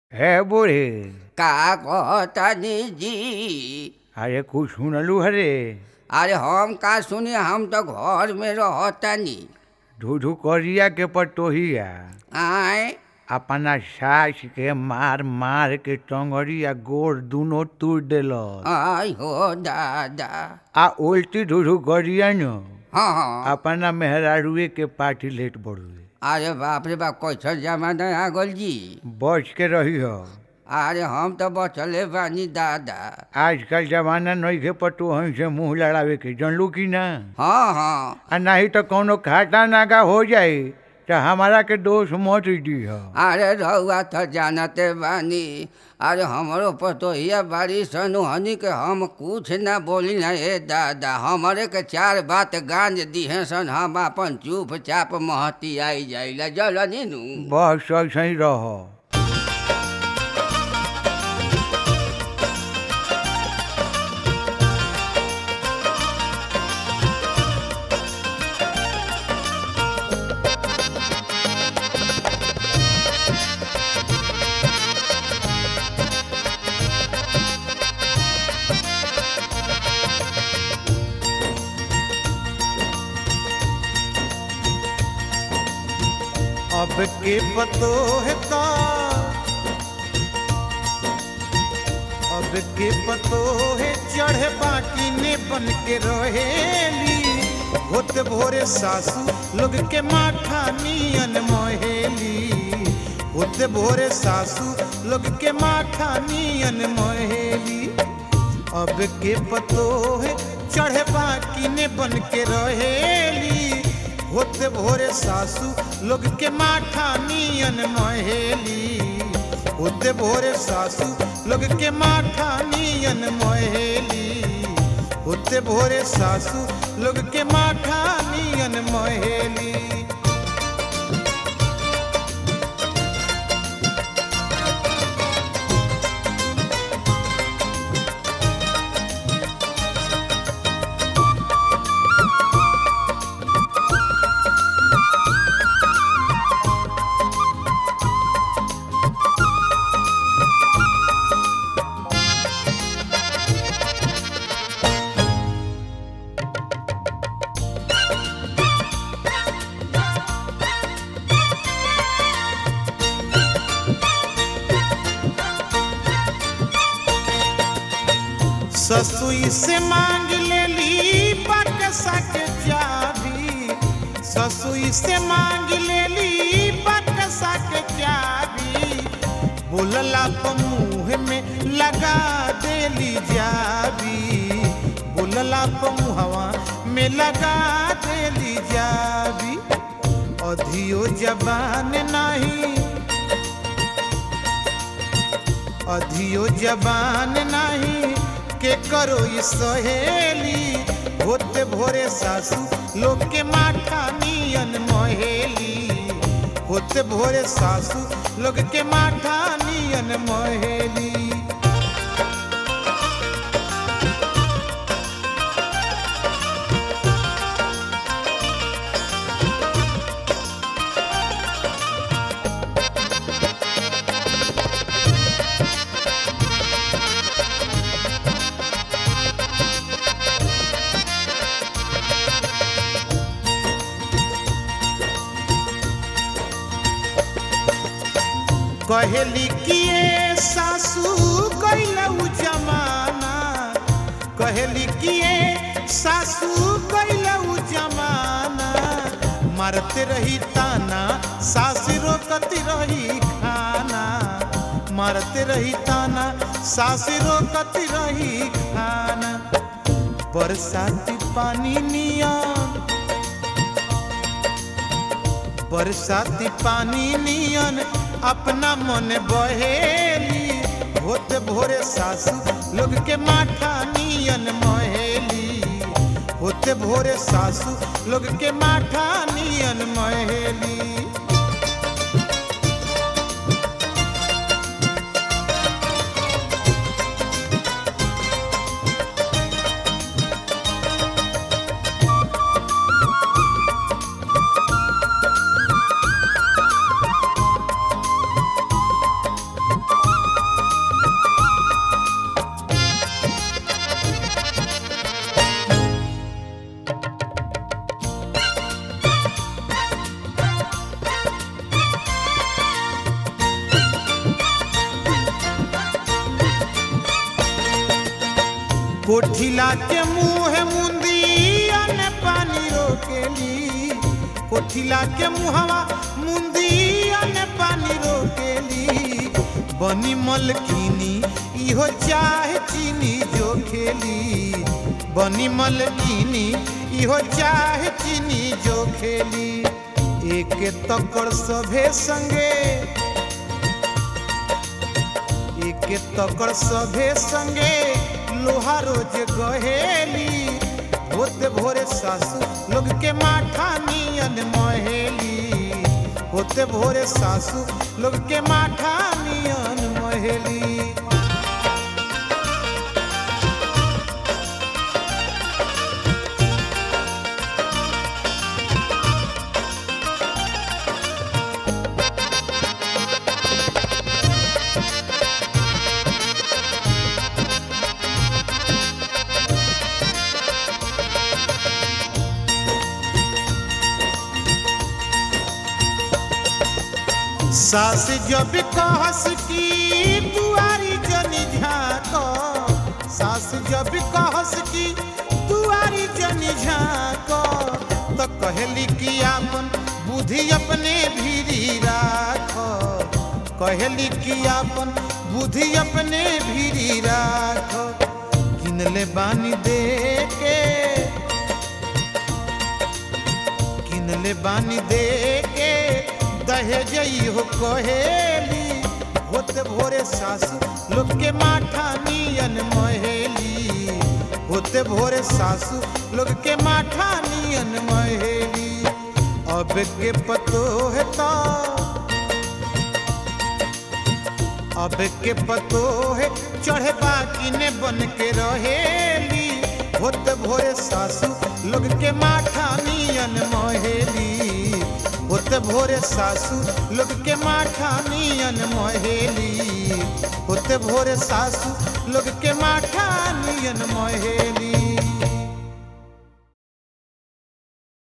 है बूढ़े का कहतनी जी अरे कुछ सुनलू हरे अरे हम का सुनी हम तो घर में रहतनी धूधू करिया के पटोहिया आय अपना सास के मार मार के टंगड़िया गोड़ दुनो तोड़ देलस आय हो दादा आ उल्टी धूधू करिया न हाँ हाँ अपना मेहरारुए के पार्टी लेट बढ़ुए अरे बाप रे बाप कैसन जमाना आ गल जी बच के रही हो अरे हम तो बचले बानी दादा आजकल जमाना नहीं के पटोहन से मुंह लड़ावे के जानलू की ना हाँ हाँ आ नहीं तो कौनो खाटा नागा हो जाए तो हमारा के दोष मत दी हो अरे रहुआ तो जानते बानी अरे हमरो पतोहिया बारी सनु हनी के हम कुछ ना बोली ना ए दादा हमारे के चार बात गांज दिहे सन हम अपन चुपचाप महती आई जाइला जल नीनू बस ऐसे ही रहो अब के पतो है का अब के पतो है चढ़े बाकी ने बन के रहेली होत भोरे सासू लोग के माथा नियन मोहेली होत भोरे सासू लोग के माथा नियन मोहेली अब के पतो है चढ़े बाकी ने बन के रहेली होते भोरे सासू लोग के माथा नियन महेली होते भोरे सासू लोग के माथा नियन महेली होते भोरे सासू लोग के माथा नियन महेली ससुई से मांग लेली बकसा के चाबी ससुई से मांग लेली बकसा के चाबी बोलला तो मुंह में लगा देली जाबी बोलला तो मुहवा में लगा देली जाबी अधियो जबान नहीं अधियो जबान नहीं के करो ई सहेली होते भोरे सासू लोग के माथा नियन महेली होते भोरे सासू लोग के माथा नियन महेली कहेली किए सासू कैलऊ जमाना कहेली किए सासू कैलऊ जमाना मारते रही ताना सास रोकती रही खाना मारते रही ताना सास रोकती रही खाना बरसाती पानी नियन बरसाती पानी नियन अपना मन बहेली होते भोरे सासू लोग के माथा नियन महेली होते भोरे सासू लोग के माथा नियन महेली कोठिला के मुँह मुंदिया ने पानी रोकेली कोठिला के मुहवा मुंदिया ने पानी रोकेली बनी मलकिनी इहो चाहे चीनी जो खेली बनी मलकिनी इहो चाहे चीनी जो खेली एक तकड़ सभे संगे एक तकड़ सभे संगे लोहा रोज गहेली होते भोरे सासू लोग के माठा नियन महेली होते भोरे सासू लोग के माठा नियन महेली सास जब कहस की दुआरी जनी झाको सास जब कहस की दुआरी जनी झाको तो कहली कि आपन बुद्धि अपने भीरी राख कहली कि आपन बुद्धि अपने भीरी राख किनले बानी दे के किनले बानी दे के दहेजई हो कहेली होते भोरे सासू लोग के माठा नियन महेली होते भोरे सासू लोग के माठा नियन महेली अब के पतो है तो अब के पतो है चढ़े बाकी ने बन के रहेली होते भोरे सासू लोग के माठा नियन महेली होते भोरे सासू लोग के माठा नियन महेली होते भोरे सासू लोग के माठा नियन महेली